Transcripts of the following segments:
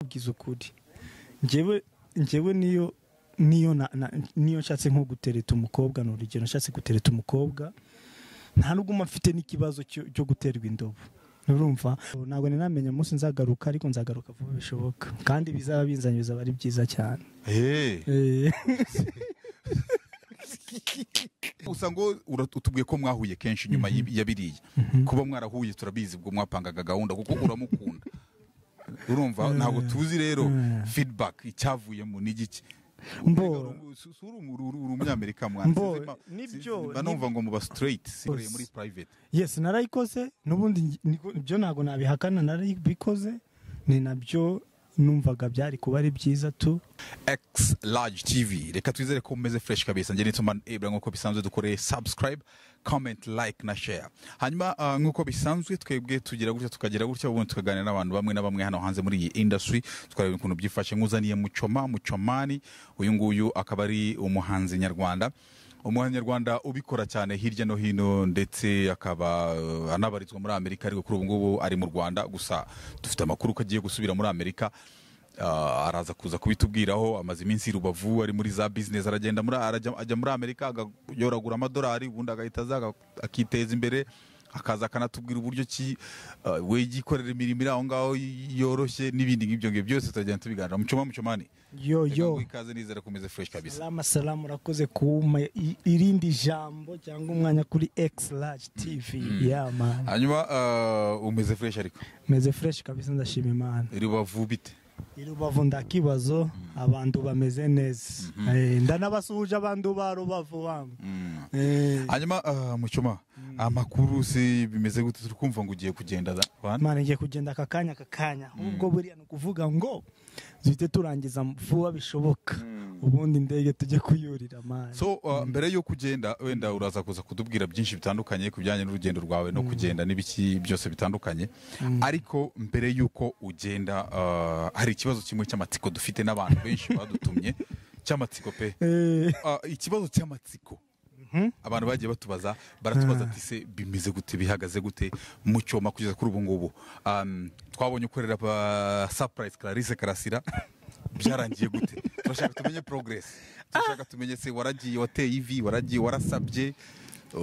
ugize ukuri njyewe njyewe niyo niyo na- na- niyo nshatse nko gutereta umukobwa ni urugero nshatse gutereta umukobwa nta n'ubwo mba mfite n'ikibazo cyo cyo guterwa indobo urumva ntabwo nari namenya umunsi nzagaruka ariko nzagaruka vuba bishoboka kandi bizaba binzanye bizaba ari byiza cyane Eh, Eh, gusa ngo ura- utubwiye ko mwahuye kenshi nyuma yib- ya biriya kuba mwarahuye turabizi ubwo mwapangaga gahunda kuko uramukunda urumva ntabwo tuzi rero feedback icyavuyemo ni igiki Mbo. Mbega si- si uri umu- uri- uri umunyamerika mwana Mbo, Sinzi ma- nibyo, sinzi- mba numva ngo muba straight sikoreye Bose. muri private yes narayikoze n'ubundi ngi- niko- ibyo ntabwo nabihakana narabikoze ni nabyo numvaga byari kuba ari byiza tu X Large TV reka twizere ko umeze fresh kabisa njye nituma ebra nk'uko bisanzwe dukoreye subscribe comment like na share hanyuma ah, nk'uko bisanzwe twebwe tugira gutya tukagira gutya ubundi tukaganira n'abantu bamwe na bamwe hano hanze muri iyi industry tukareba ukuntu byifashe nkuzaniye mucoma mucomani uyu nguyu akaba ari umuhanzi nyarwanda umuhanzi nyarwanda ubikora cyane hirya no hino ndetse akaba eh, anabarizwa muri amerika ariko kuri ubu ngubu ari mu rwanda gusa dufite amakuru ko agiye gusubira muri amerika Ah, araza kuza kubitubwiraho amaze iminsi i rubavu ari muri za business aragenda muri arajya, ajya muri amerika agayoragura amadolari ubundi agahita aza aga- akiteza imbere akaza akanatubwira uburyo ki ah, we yikorera imirimo iri aho ngaho yoroshye n'ibindi nk'ibyo ngibyo byose turagenda tubiganira mucoma mucomani yo Reka yo nguhe ikaze nizera kumeze fresh kabisa salama salama urakoze kumpa i- irindi jambo cyangwa umwanya kuri x large tv ya mani hanyuma ah, umeze fresh ariko meze fresh kabisa ndashima imana i rubavu bite i rubavu ndakibazo abantu bameze neza Eh, ndanabasuhuje abantu ba rubavu bamwe Eh, hanyuma ah, mucoma amakuru si bimeze gute turi kumva ngo ugiye kugenda da- Bana? Mana ngiye kugenda aka kanya aka kanya ubwo buriya ni ukuvuga ngo duhite turangiza vuba bishoboka ubundi indege tujye kuyurira mani so uh, mbere yo kugenda wenda uraza kuza kudubwira byinshi bitandukanye ku bijyanye n'urugendo rwawe no kugenda n'ibiki byose bitandukanye ariko mbere y'uko ugenda uh, hari ikibazo kimwe cy'amatsiko dufite n'abantu benshi badutumye cy'amatsiko pe Eh, Uh, ikibazo cy'amatsiko abantu bagiye batubaza baratubaza ati se bimeze gute bihagaze gute mu cyoma kugeza kuri ubu ngubu Um, twabonye ukorera ba- surprise Clarisse Karasira byarangiye gute turashaka tumenye progress turashaka tumenye se waragiye wateye ivi waragiye warasabye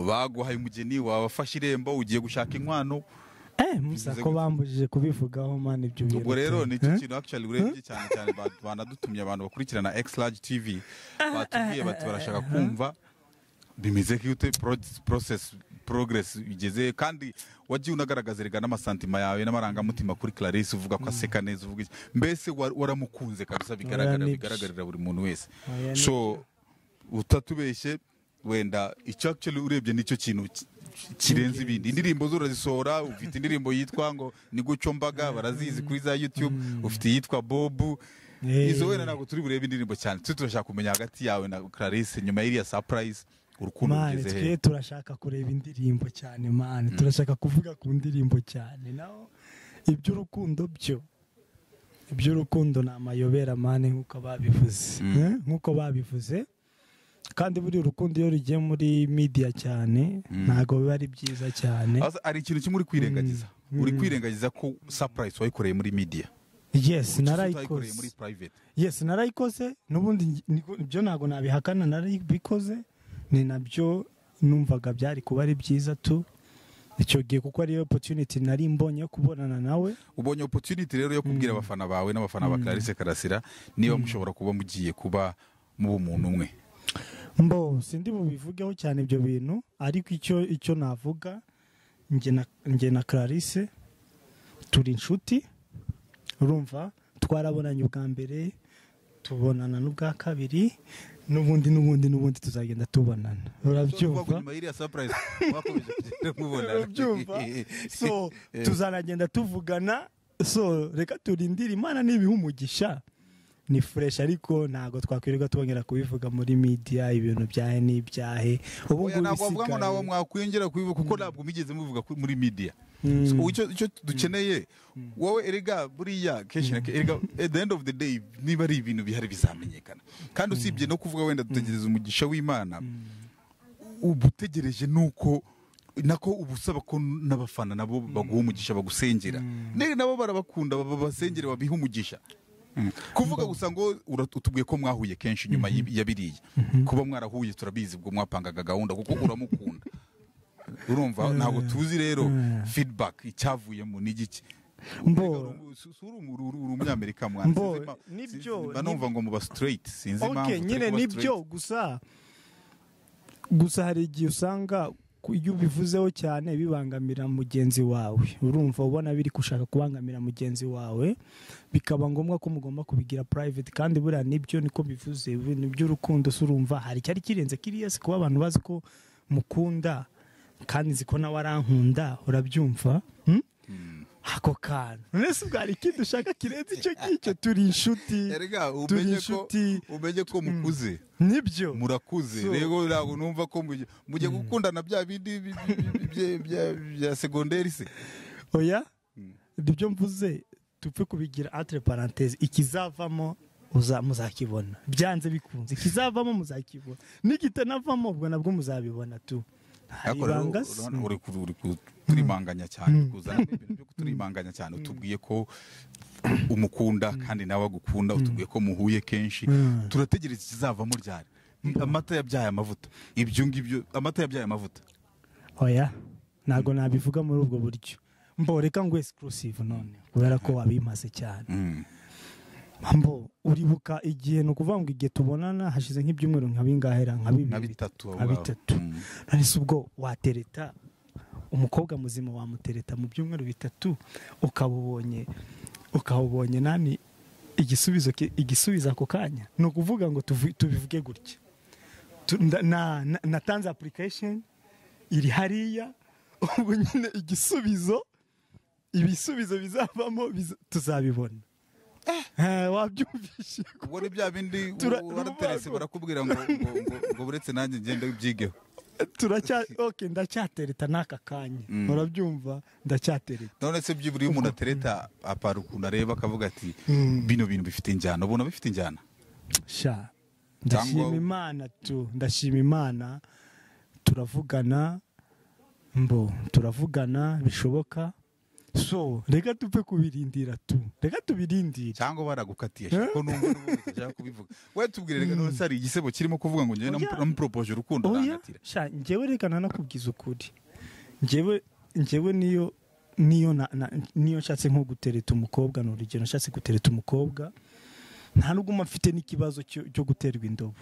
baguhaye umugeni wafashe irembo ugiye gushaka inkwano eh, musa ko bambujije kubivugaho mani ibyo bintu ubwo rero tu. ni cyo kintu actually urebye cyane cyane ba- banadutumye abantu bakurikirana X Large TV batubwiye bati barashaka kumva bimeze gute pro- process progress igeze kandi wagiye unagaragaza rega n'amasantima yawe n'amarangamutima kuri Clarisse uvuga ko aseka neza uvuga iki mbese wa- waramukunze kabisa bigaragara Oya, nibyo. bigaragarira buri muntu wese Oya, so utatubeshye wenda icyo actually urebye nicyo kintu ki- kirenze ibindi indirimbo zo urazisohora ufite indirimbo yitwa ngo ni guco mbaga barazizi kuri za youtube ufite iyitwa bobu Eh. izo wenda ntabwo turi burebe indirimbo cyane twe turashaka kumenya hagati yawe na clarisse nyuma y'iriya surprise urukundo mani rugeze twe he turashaka kureba indirimbo cyane mani turashaka kuvuga ku ndirimbo cyane naho iby'urukundo byo iby'urukundo ni amayobera mani nk'uko babivuze Mm. Eh, nk'uko babivuze kandi buri urukundo iyo rugiye muri media cyane ntabwo biba ari byiza cyane Asa- hari ikintu kimwe uri kwirengagiza uri kwirengagiza ko surprise wayikoreye muri media yes utayikoreye muri narayikoze private yes narayikoze n'ubundi ngi- niko- ibyo ntabwo nabihakana narabikoze ni nabyo numvaga byari kuba ari byiza tu icyo gihe kuko ariyo opportunity nari mbonye yo kubonana nawe ubonye opportunity rero yo kubwira abafana bawe n'abafana ba Clarisse Karasira niba mushobora kuba mugiye kuba muba umuntu umwe mbo sindi bubivugeho cyane ibyo bintu ariko icyo icyo navuga njye na njye na Clarisse turi inshuti urumva twarabonanye ubwa mbere tubonana n'ubwa kabiri n'ubundi n'ubundi n'ubundi tuzagenda tubonana urabyumva nyuma y'iriya surprise mwakomeje kugenda mubonana. urabyumva so tuzanagenda tuvugana so reka turindire imana nibiha umugisha ni fresh ariko ntabwo twakwirirwa twongera kubivuga muri media ibintu byahe n'ibyahe ubu Oya, ngubu ntabwo bavuga ngo ntabwo bisigaye mwakwiyongera kubivuga kuko ntabwo migeze mubivuga ku- muri media So, icyo icyo dukeneye wowe erega buriya kenshi na ke- erega at the end of the day niba ari ibintu bihari bizamenyekana kandi usibye no kuvuga wenda dutegereza umugisha w'imana uba utegereje nuko nako uba usaba ko n'abafana nabo baguha umugisha bagusengera Ne- nabo barabakunda baba basengere babiha umugisha kuvuga gusa ngo ura- utubwiye ko mwahuye kenshi nyuma y'i- ya biriya kuba mwarahuye turabizi ubwo mwapangaga gahunda kuko uramukunda urumva ntabwo tuzi rero feedback icyavuyemo ni igiki Mbo. Mbega uru- si- si uri umu- uri- uri umunyamerika mwana Mbo, sinzi impa- nibyo, sinzi- mba numva ngo muba straight sinzi impamvu okay turi nyine kuba nibyo straight. gusa gusa hari igihe usanga ku- iyo ubivuzeho cyane bibangamira mugenzi wawe urumva ubona biri gushaka kubangamira mugenzi wawe bikaba ngombwa ko mugomba kubigira private kandi buriya nibyo niko bivuze ibintu by'urukundo se urumva hari icyari kirenze kiriya si kuba abantu bazi ko mukunda kandi nzi ko nawe arankunda urabyumva hmm? ako kantu none se ubwari ikindi ushaka kirenze icyo ngicyo turi inshuti Erega, turi umenye ko inshuti umenye ko mukuze nibyo murakuze So- rero ntabwo numva ko mujye mujye gukundana bya bindi bi- bi- bi- bye- bya- bya segonderi se oya ibyo mvuze tupfe kubigira entre parenthèse ikizavamo uza- muzakibona byanze bikunze ikizavamo muzakibona n'igitanavamo ubwo nabwo muzabibona tu hari Ariko rero, ibanga se. urabona uri ku- uri ku- turimanganya cyane uri kuzanamo ibintu byo kuturimanganya cyane utubwiye ko umukunda kandi nawe agukunda utubwiye ko muhuye kenshi Mm. turategereza ikizavamo ryari amata yabyaye amavuta ibyo ngibyo amata yabyaye amavuta oya ntabwo nabivuga muri ubwo buryo mboreka ngo exclusive none kubera ko wabimaze cyane Mm. mbo uribuka igihe ni ukuvuga ngo igihe tubonana hashize nk'ibyumweru nka bingahera nka bibiri nka bitatu aho nka ngaho. bitatu Mm. nonese ubwo watereta umukobwa muzima wamutereta mu byumweru bitatu ukaba ubonye ukaba ubonye nani igisubizo ki- igisubizo ako kanya ni ukuvuga ngo tuvu- tubivuge gutya Tu- nda- na- na- natanze application iri hariya ubwo nyine igisubizo ibisubizo bizavamo biza- tuzabibona Eh, wabyumvise ubwo ni bya bindi Tura- warateretse rubago. barakubwira ngo ngo- ngo- ngo buretse nanjye ngende byigeho turacya okay ndacyatereta n'aka kanya urabyumva ndacyatereta none se byibura iyo umuntu atereta apara ukuntu areba akavuga ati Mm. bino bintu bifite injyana ubona bifite injyana sha Cyangwa- ndashima imana tu ndashima imana turavugana mbo turavugana bishoboka so reka tupfe kubirindira tu reka tubirindire cyangwa baragukatiye sha, ko numva n'ubundi utajya kubivuga we tubwire reka none se hari igisebo kirimo kuvuga ngo njyewe Oya. namu- namuporopoje urukundo oya arangatira sha njyewe reka nanakubwiza ukuri njyewe njyewe niyo niyo na, na, niyo nshatse nko gutereta umukobwa ni urugero nshatse gutereta umukobwa nta nubwo mba mfite n'ikibazo cyo cyo guterwa indobo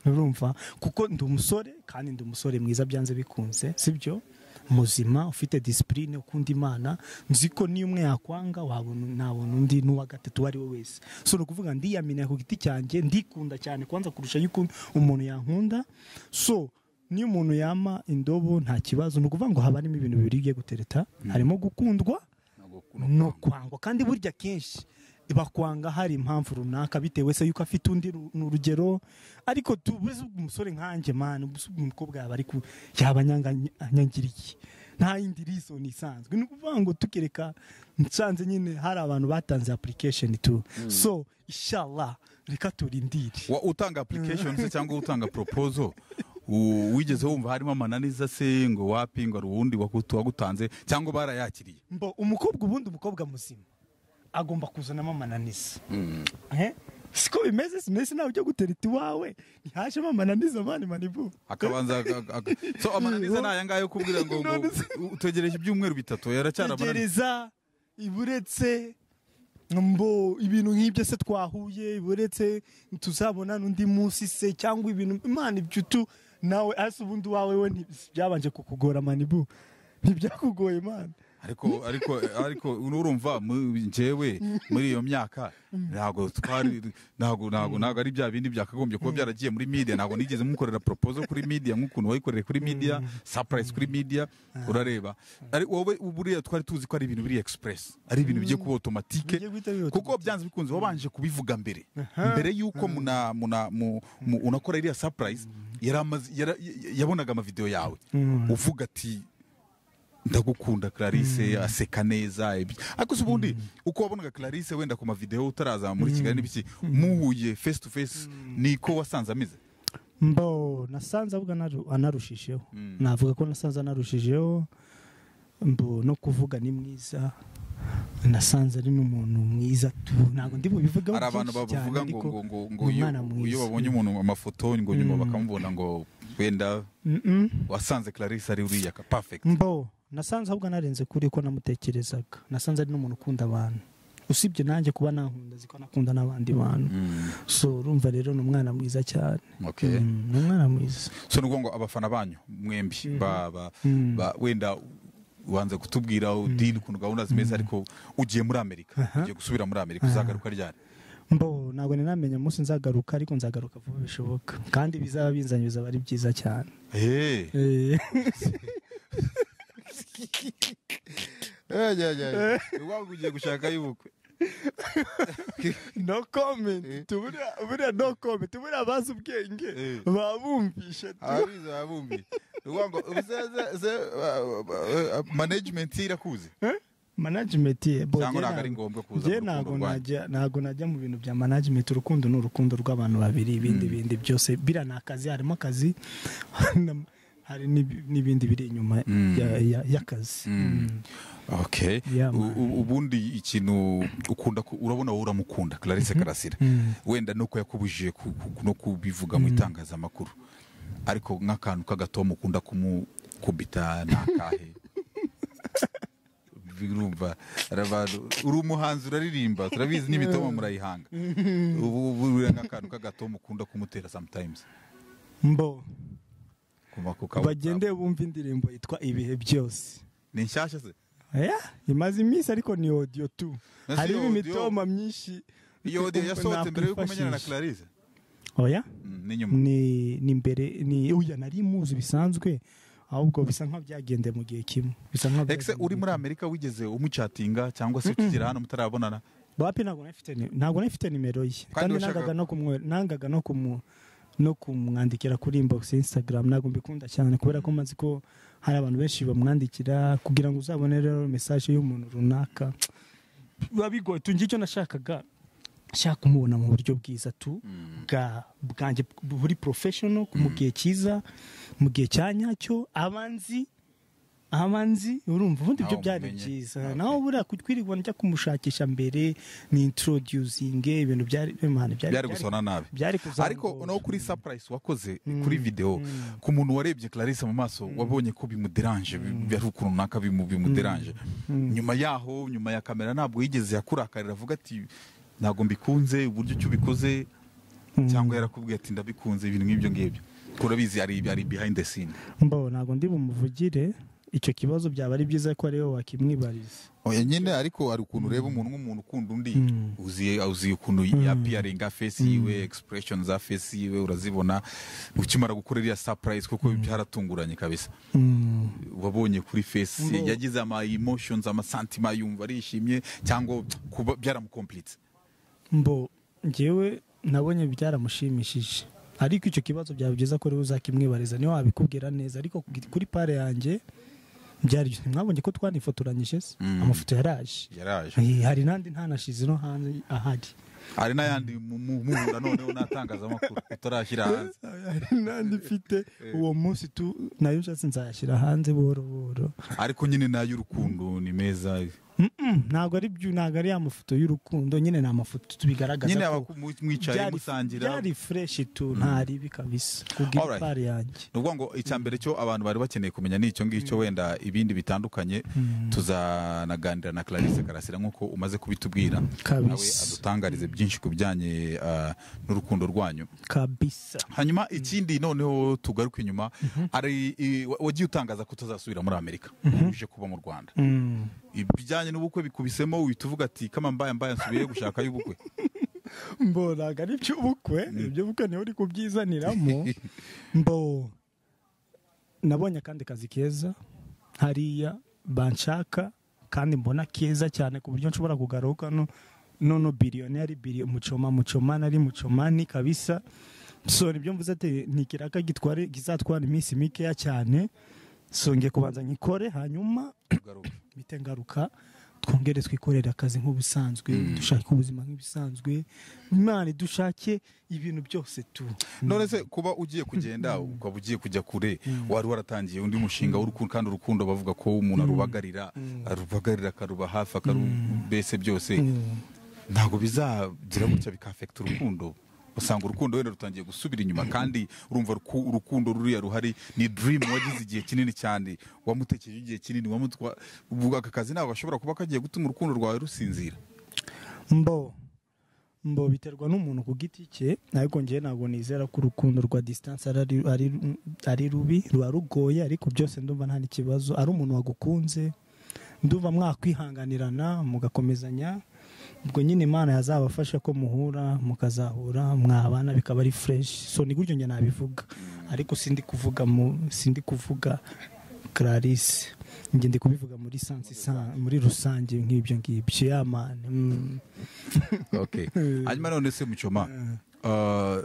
urumva kuko ndi umusore kandi ndi umusore mwiza byanze bikunze sibyo muzima ufite disipurine ukunda imana nzi ko niyo umwe yakwanga wabona nabona undi n'uwa gatatu uwo ari we wese so ni ukuvuga ndiyaminiye ku giti cyanjye ndikunda cyane kwanza kurusha yuko umuntu yankunda so niyo umuntu yama indobo nta kibazo ni ukuvuga ngo haba harimo ibintu bibiri bigiye gutereta harimo gukundwa ni ukwangwa kandi burya kenshi bakwanga hari impamvu runaka bitewe se yuko afite undi ru- ni urugero ariko tubuze umusore nkanjye mani ubuze umukobwa yaba ari ku- yaba anyanga- anyangiriye nta yindi reason isanzwe ni ukuvuga ngo tukereka nsanze nyine hari abantu batanze application tu so inshallah reka turindire Wa- utanga application se cyangwa utanga proposal u- wigeze wumva harimo amananiza se ngo wapi ngo hari uwundi wakutu- wagutanze cyangwa barayakiriye mbo umukobwa ubundi umukobwa muzima agomba kuzanamo amananiza Eh? siko bimeze simese nawe ujya gutereta iwawe ntihajemo amananiza mani manibu akabanza aga- aga- so amananiza ni aya ngaya yo kubwira ngo ngo None se- utegereje ibyumweru bitatu yaracyari amananiza tegereza iburetse mbo ibintu nk'ibyo se twahuye iburetse tuzabona n'undi munsi se cyangwa ibintu imana ibyo utu nawe ase ubundi wawe we nti- byabanje kukugora manibu ntibyakugoye mani ariko ariko ariko urumva mu- njyewe muri iyo myaka ntabwo twari ntabwo ntabwo ntabwo ari bya bindi byakagombye kuba byaragiye muri media ntabwo nigeze mukorera proposal kuri media nk'ukuntu wayikoreye kuri media surprise kuri media urareba ari wowe buriya twari tuzi ko ari ibintu biri express ari ibintu bigiye kuba automatique Bigiye guhita biba kuko byanze bikunze wabanje kubivuga mbere mbere y'uko muna muna mu- mu- unakora iriya surprise yari amaze- yara- yabonaga amavideo yawe uvuga ati ndagukunda clarisse aseka neza ibi- ariko se ubundi uko wabonaga clarisse wenda ku mavideo utaraza muri kigali n'ibiki muhuye face to face niko wasanze ameze mbo nasanze ahubwo anaru- anarushijeho Mm. navuga ko nasanze anarushijeho mbo no kuvuga ni mwiza nasanze ari n'umuntu mwiza tu ntabwo ndi bubivugeho hari abantu byinshi cyane bavuga ngo ariko ngo ngo ngo ni iyo- umwana mwiza. iyo babonye umuntu mu mafoto ngo nyuma Mm. bakamubona ngo wenda Mm-mm. wasanze clarisse ari uriya ka perfect mbo nasanze ahubwo narenze kuri ko namutekerezaga nasanze ari n'umuntu ukunda abantu usibye nanjye kuba nankunda ziko nakunda n'abandi bantu Mm, so urumva rero ni umwana mwiza cyane okay. Mm, ni umwana mwiza so ni ukuvuga ngo abafana banyu mwembi ba- ba- Mm. ba- wenda ubanza kutubwira udini ukuntu gahunda zimeze ariko ugiye muri amerika ugiye gusubira muri amerika uzagaruka ryari mbo ntabwo nari namenya umunsi nzagaruka ariko nzagaruka vuba bishoboka kandi bizaba binzanye bizaba ari byiza cyane Eh. Eh, Eh, yeah, yeah, yeah. Iwangu ugiye gushaka y'ubukwe no comment tubura buriya no comment buriya bazi ubwenge Eh. babumvisha ababizi babumbi uvuga ngo ubuseze ze management irakuzi management ye bo cyangwa jye ntabwo ari ntabwo- ngombwa kuza jye mu ntabwo rukundo rwanyu najya ntabwo najya mu bintu bya management urukundo ni urukundo rw'abantu babiri ibindi bindi byose bira ni akazi harimo akazi hari n'ibi- n'ibindi biri inyuma Mm. ya- ya- y'akazi Mm. okay Yeah, U- u- ubundi ikintu ukunda ku- urabona wowe uramukunda clarisse karasira Mm. wenda nuko yakubujije ku- ku- no kubivuga mu itangazamakuru ariko nk'akantu k'agatoma ukunda kumukubita ni akahe birumva hari abantu uri umuhanzi uraririmba turabizi n'imitoma murayihanga ubu ubu buriya nk'akantu k'agatoma ukunda kumutera sometimes mbo kuma ku kabuza. bagende bumva indirimbo yitwa ibihe byose ni nshyashya se Yeah, imaze iminsi ariko ni audio tu Na si harimo audio. imitoma myinshi iyo audio yasohotse mbere yuko umenyana na nakwifashisha. clarisse oya Mm, ni nyuma ni ni mbere ni uya nari muzi bisanzwe ahubwo bisa nkaho byagendeye mu gihe kimwe bisa nkaho ese uri muri amerika wigeze umucatinga cyangwa se tukigera hano mutarabonana bapi ntabwo nafite ni- ntabwo nafite nimero ye kandi washakaga- nangaga no kumwe nangaga no kumu no kumwandikira kuri inbox ya Instagram ntabwo mbikunda cyane kubera ko mazi ko hari abantu benshi bamwandikira kugira ngo uzabone rero message y'umuntu runaka biba bigoye tungira icyo nashakaga nshaka kumubona mu buryo bwiza tu bwa bwanjye buri professional mu gihe cyiza mu gihe cya nyacyo abanzi abanzi urumva ubundi Nawe ibyo byari umumenye. byiza Okay. nawe buriya kutwirirwa njya kumushakisha mbere ni introducing ibintu byari bimana byari byari gusona nabi byari kuzamura ariko no kuri surprise wakoze kuri video ku muntu warebye clarisse mu maso wabonye ko bimuderanje ari ukuntu runaka bimu- bimuderanje nyuma yaho nyuma ya kamera ntabwo yigeze yakurakarira avuga ati ntabwo mbikunze uburyo icyo ubikoze cyangwa yarakubwiye ati ndabikunze ibintu nk'ibyo ngibyo turabizi ari ari behind the scene mbo ntabwo ndi bumuvugire icyo kibazo byaba ari byiza ko ariwe wakimwibariza oya nyine ariko hari ukuntu ureba umuntu nk'umuntu ukunda undi uziye uziye ukuntu yapiyaringa fesi yiwe expression za fesi yiwe urazibona ukimara gukora iriya surprise kuko byaratunguranye kabisa Mm. wabonye kuri fesi Mbo. yagize ama emotions amasantima yumva arishimye cyangwa kuba byaramukomplitse mbo ngewe nabonye byaramushimishije ariko icyo kibazo byaba byiza ko rero uzakimwibariza niwe wabikubwira neza ariko kuri pare yanjye byari ntimwabonye ko twanifotoranyije se Mm. amafoto yaraje yaraje Eh, hari n'andi ntanashize no hanze ahari hari n'ayandi mu- mu- muhura noneho n'atangazamakuru utarashyira hanze hari n'andi mfite uwo munsi tu nayo nshatse nzayashyira hanze buhoro buhoro ariko nyine n'ay'urukundo ni meza Mm, ntabwo ari byo ntabwo ari ya mafoto y'urukundo nyine ni amafoto tubigaragaza nyine ko abaku- mu- mwicaye byari- musangira byari fureshi tu ntari kabisa kubwira Alright. pare yanjye ni ukuvuga ngo icya mbere cyo abantu bari bakeneye kumenya ni icyo ngicyo wenda ibindi bitandukanye tuzanaganira na clarisse karasira nk'uko umaze kubitubwira Kabisa. nawe adutangarize byinshi ku bijyanye ah, n'urukundo rwanyu kabisa hanyuma ikindi noneho tugaruka inyuma hari i- wa- wagiye utangaza ko utazasubira muri amerika uje kuba mu rwanda Mm. ibijyanye n'ubukwe bikubisemo uhita uvuga ati kama mbaya mbaya nsubiye gushaka y'ubukwe mbo ntabwo ari iby'ubukwe iby'ubukwe niho uri kubyizaniramo mbo nabonye akandi kazi keza hariya banshaka kandi mbona keza cyane ku buryo nshobora kugaruka no nono biriyoneri biriyo mucoma mucoma nari mucomani kabisa so nibyo mvuze ati ni ikiraka gitware gizatwara iminsi mikeya cyane so ngiye kubanza nyikore hanyuma Tugaruke. mpite ngaruka twongere twikorere akazi nk'ubusanzwe dushake ubuzima nk'ibisanzwe imana idushake ibintu byose tu none se kuba ugiye kugenda ukaba ugiye kujya kure wari waratangiye undi mushinga w'urukundo kandi urukundo bavuga ko umuntu arubagarira arubagarira akaruba hafi akarubese byose ntabwo bizagira gutya bikafekita urukundo usanga urukundo wenda rutangiye gusubira inyuma kandi urumva ruku- urukundo ruriya ruhari ni dream wagize igihe kinini cyane wamutekereje igihe kinini wamutwa ubu aka kazi ntabwo gashobora kuba kagiye gutuma urukundo rwawe rusinzira mbo mbo biterwa n'umuntu ku giti cye ariko njyewe ntabwo nizera ko urukundo rwa disitanse ari, ari- ari, ari rubi ruba rugoye ariko byose ndumva nta n'ikibazo ari umuntu wagukunze ndumva mwakwihanganirana mugakomezanya ubwo nyine imana yazabafasha ko muhura mukazahura mwabana bikaba ari fureshi so ni gutyo njye nabivuga ariko sindi kuvuga mu sindi kuvuga clarisse njye ndi kubivuga muri sansi muri rusange nk'ibyo ngibyo ya mani mm. okay hanyuma none se mucoma ah,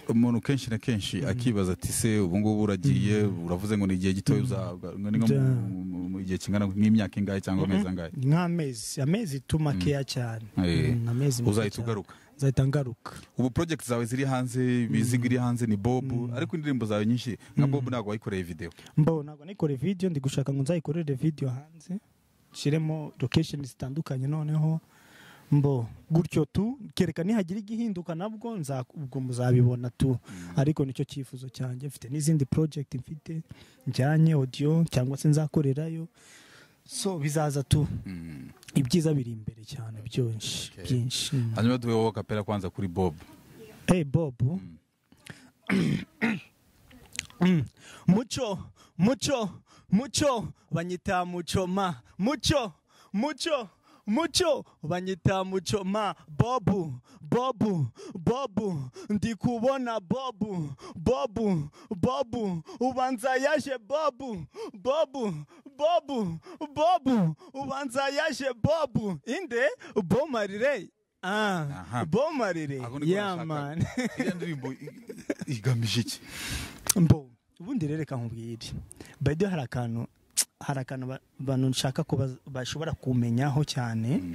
umuntu kenshi na kenshi akibaza ati se ubu ngubu uragiye uravuze ngo ni igihe gitoya uzahabwa ngo ni nko mu- Ja. mu- mu gihe kingana nk'imyaka ingahe cyangwa amezi angahe nk'amezi amezi tuma keya cyane Eh. Mm, amezi make uzahita cyane. ugaruka nzahita ngaruka ubu project zawe ziri hanze imizigo iri hanze ni bob ariko indirimbo zawe nyinshi nka bob ntabwo wayikoreye video mbo ntabwo nikore video ndi gushaka ngo nzayikorere video hanze nshyiremo location zitandukanye noneho mbo gutyo tu kereka nihagira igihinduka nabwo nza- ubwo muzabibona tu ariko nicyo cyifuzo cyanjye mfite n'izindi project mfite njyanye audio cyangwa se nzakorerayo so bizaza tu ibyiza biri imbere cyane byinshi Okay. byinshi Mm. hanyuma duhe wowe kapera kwanza kuri bob Hey Bob. Mm. muco, muco, muco, banyita mucoma. Muco, muco, muco, banyita mucoma. Bobu, bobu, bobu, ndi kubona bobu, bobu, bobu, ubanza yaje bobu, bobu, bobu, bobu, ubanza yaje bobu. Inde, bomarire. Ah, Aha. bomarire. Ako niko Yeah, nashakaga. man. iriya ndirimbo i- i- igamije iki mbo ubundi rero reka nkubwire bayide hari akantu hari akantu ba- abantu nshaka ko baz- bashobora kumenyaho cyane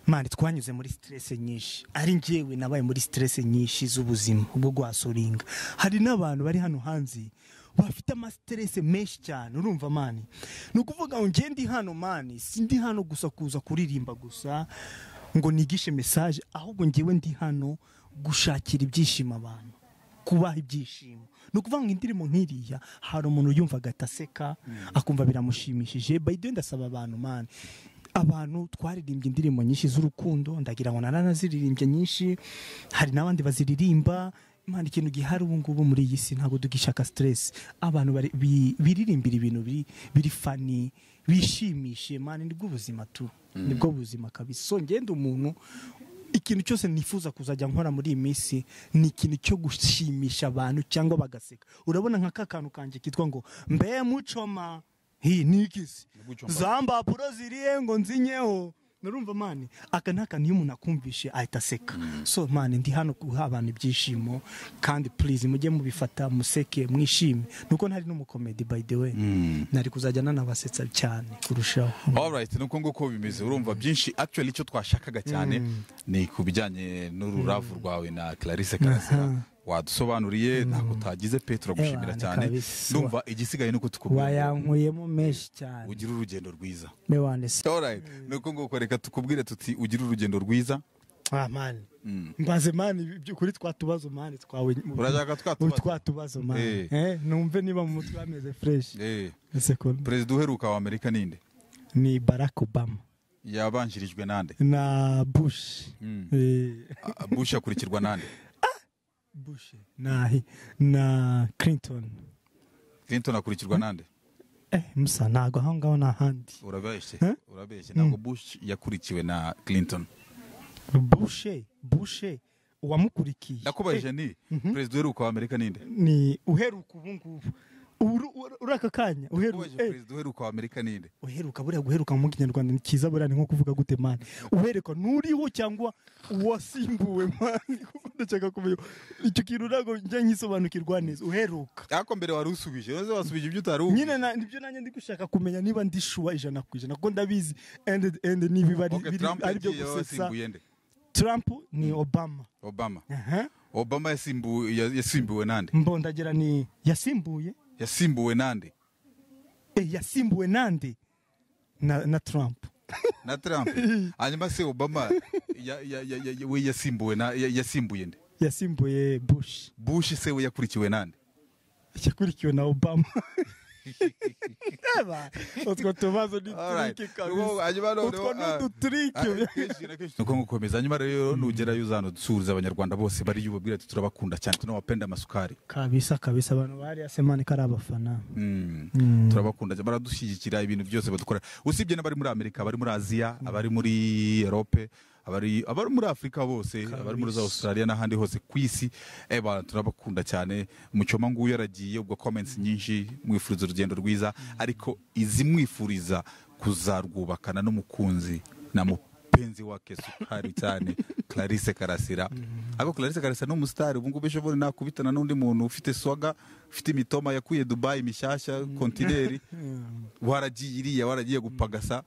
mani twanyuze muri siterese nyinshi ari njyewe nabaye muri siterese nyinshi z'ubuzima bwo guhasoringa hari n'abantu bari hano hanze bafite amasiterese menshi cyane urumva mani ni ukuvuga ngo njye ndi hano mani si ndi hano gusa kuza kuririmba gusa ngo nigishe mesaje ahubwo njyewe ndi hano gushakira ibyishimo abantu kubaha ibyishimo ni ukuvuga ngo indirimbo nk'iriya hari umuntu yumva agaseka akumva biramushimishije bayiduwe ndasaba abantu mani abantu twaririmbye indirimbo nyinshi z'urukundo ndagira ngo naranaziririmbye nyinshi hari n'abandi baziririmba Imana ikintu gihari ubu ngubu muri iyi si ntabwo tugishaka siteresi abantu bari- bi- biririmbira ibintu biri- biri fani bishimishe mani nibwo buzima tu nibwo buzima kabisa so ngenda umuntu ikintu cyose nifuza kuzajya nkora muri iyi minsi ni ikintu cyo gushimisha abantu cyangwa bagaseka urabona nka ka kantu kanjye kitwa ngo mbe mucoma hi nikisi Gucoma. za mbapuro ziriye ngo nzinyeho nurumva mani aka ni akantu iyo umuntu akumvishe ahita aseka so mani ndi hano guha abantu ibyishimo kandi purize mujye mubifata museke mwishime nuko ntari n'umukomedi by the way nari kuzajya nanabasetsa cyane kurushaho alright nuko nguko bimeze urumva byinshi actually icyo twashakaga cyane ni ku bijyanye n'ururavu rwawe na clarisse karasera wadusobanuriye ntabwo utagize pe turagushimira Ewana, cyane kabisa. ndumva igisigaye nuko tukubwira ngo wayankuyemo menshi cyane ugire urugendo rwiza mewane se alright nuko nguko reka tukubwire tuti ugire urugendo rwiza ah mani mbaze mani kuri twa tubazo mani twawe urashaka Ubu twatubaza twa tubazo mani Eh. Eh, numve niba mu mutwe hameze fresh Eh, ese ko perezida uheruka wa amerika ninde ni Barack Obama yabanjirijwe nande na Bush Mm. Eh, Ah, bush akurikirwa nande Bush na na Clinton clinton akurikirwa nande eh musa ntago aho ngaho ni ahandi urabeshye Eh? urabeshye ntabwo bush yakurikiwe na clinton Bush Bush uwamukurikiye nakubajije Eh, ni perezida uheruka wa amerika ninde ni uheruka ubu ngubu Uru- uru- uri aka kanya uheruka nakubajije eh, perezida uheruka wa amerika ninde uheruka buriya guheruka mu kinyarwanda ni cyiza buriya ni nko kuvuga gute mani uheruka n'uriho cyangwa uwasimbuwe mani ndashaka kumenya icyo kintu ntabwo njya nkisobanukirwa neza uheruka ariko mbere wari usubije uze wasubije ibyo utari uzi nyine na- nibyo nanjye ndi gushaka kumenya niba ndishuwa ijana ku ijana kuko ndabizi and and niba iba ari Okay, biri- Trump ari byo yagiye gusetsa yasimbuye nde trump ni obama obama Aha. obama yasimbuwe ya- yasimbuwe nande mbondagira ni yasimbuye yasimbuwe nande Eh, yasimbuwe nande na na trump na trump hanyuma se obama ya- ya- ya- ya- ya- we yasimbuwe na ya- yasimbuye nde yasimbuye bush bush se we yakurikiwe nande yakurikiwe na obama Eba, utwo tubazo ni Alright. turike Uwo- kabisa hanyuma noneho, utwo ni ah, uduturike nuko ngukomeza hanyuma rero nugerayo uzana dusuhuza abanyarwanda bose bariya ubabwira ati turabakunda cyane tunabapenda amasukari kabisa kabisa abantu bariya semani kari abafana Mm. turabakunda cyane, baradushyigikira ibintu byose badukora usibye n'abari muri amerika abari muri aziya abari muri erope abari abari muri afurika bose abari muri za australia n'ahandi hose ku isi eh, bana turabakunda cyane mucyoma nguyu yaragiye ubwo comments nyinshi mwifuriza urugendo rwiza ariko izimwifuriza kuzarwubakana n'umukunzi na mupenzi wake sukari cyane clarisse karasira ariko clarisse karasira ni umusitari ubungubu ejo bundi nakubitana n'undi muntu ufite swaga ufite imitoma yakuye dubayi mishyashya kontineri waragiye iriya waragiye gupagasa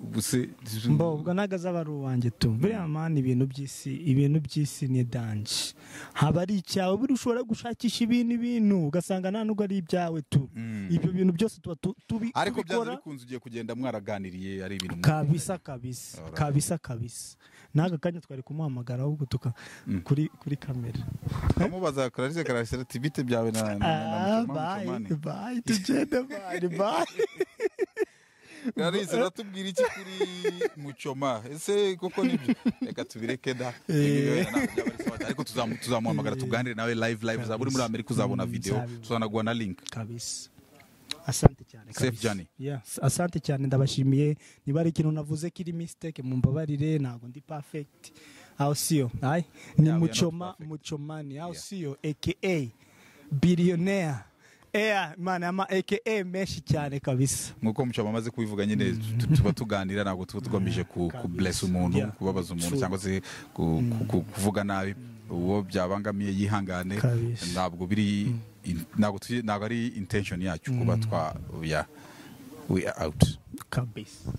ubu se mbo ubwo nagaza ari uwanjye tu buriya mani ibintu by'isi ibintu by'isi ni danje haba ari icyawe buri ushobora gushakisha ibintu ibintu ugasanga nta nubwo ari ibyawe tu ibyo bintu byose tuba tu- tubi- ariko byanze tubikora bikunze ugiye kugenda mwaraganiriye ari ibintu kabisa kabisa Alright. kabisa kabisa n'aka kanya twari kumuhamagara ahubwo tuka kuri kuri kamera amubaza clarisse karasira ati bite byawe na na- na Ah, mucoma bye mucomani bye tugende bye bye clarisse uratubwira iki kuri mucoma ese koko nibyo reka tubireke da Eh. ariko tuzamu- tuzamuhamagara tuganire nawe live live uzaba uri muri amerika uzabona Mm, video nzabibu- tuzanaguha na link kabisa asante cyane Safe kabisa. journey. Yes, asante cyane ndabashimiye niba ari ikintu navuze kiri mistake mumbabarire ntabwo ndi perfect aho siyo ayi ni Yeah, we are not mucoma perfect. mucomani aho Yeah. siyo aka billionaire eya imana ama aka menshi cyane kabisa nkuko mucoma amaze kubivuga nyine tu- tuba tuganira ntabwo tuba tugamije ku kabisa. bless umuntu Yeah. kubabaza umuntu True. cyangwa se ku- ku- ku- kuvuga nabi uwo byabangamiye yihangane Kabisa. ntabwo biri in- ntabwo tuzi- ntabwo ari intention yacu kuba twa we are out kabisa